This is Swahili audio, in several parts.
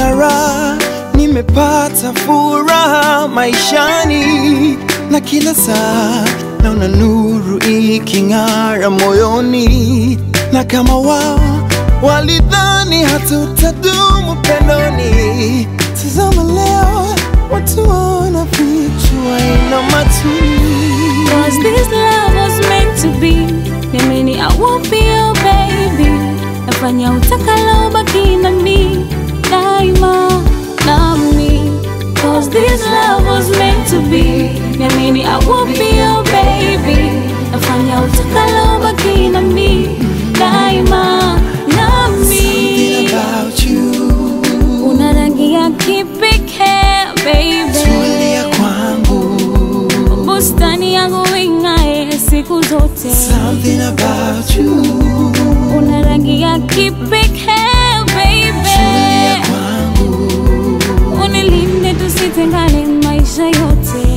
nimepata raha, nimepata furaha maishani, na kila saa naona nuru iking'ara moyoni, na kama wao walidhani hatutadumu pendoni, tazama leo watu wanafichwa ina matuni Cause this love was meant to be Niamini I won't be your baby Nafanya utakalo baki na mi Daima nami Cause this love was meant to be Niamini I won't be your baby Nafanya utakalo baki na mi Daima Something nami about you Una rangi ya kipekee baby tulia kwangu bustani yangu ing'ae siku zote, Something about you una rangi ya kipekee baby, kwangu unilinde tusitengane maisha yote.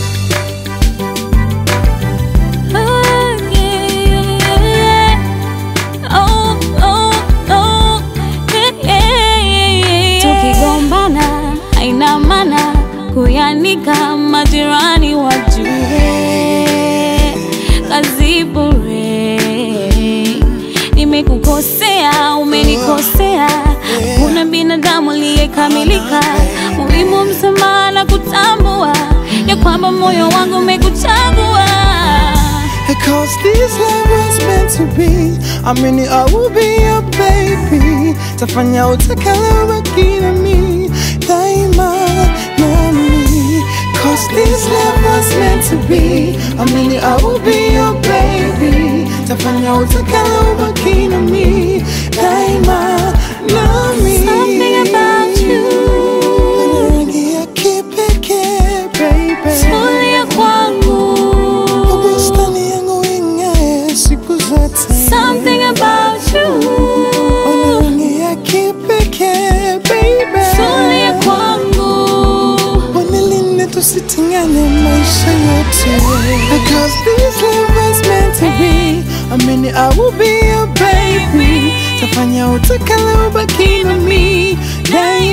Oh, yeah, yeah. Oh, oh, oh, yeah, yeah, yeah. Tukigombana haina maana kuyanika majirani wajue kazi bure. Nimekukosea, umenikosea, kuna binadamu aliyekamilika. Muhimu msamaha na kutambua ya kwamba moyo wangu umekuchagua. Cause this love was meant to be I mean I will be your baby Tafanya utakalo baki na mi Daima nami Cause this love was meant to be I mean I will be your baby Tafanya utakalo baki na mi Daima nami Something about you. Rangi ya kipekee baby Tulia kwangu. Bustani yangu ing'ae siku zote. Something about you. Ona rangi ya kipekee, baby. Tulia kwangu. Wanilinde tusitengane maisha yote. Because this love was meant to be. Amini I will be your baby. Tafanya utakalo baki na mi daima.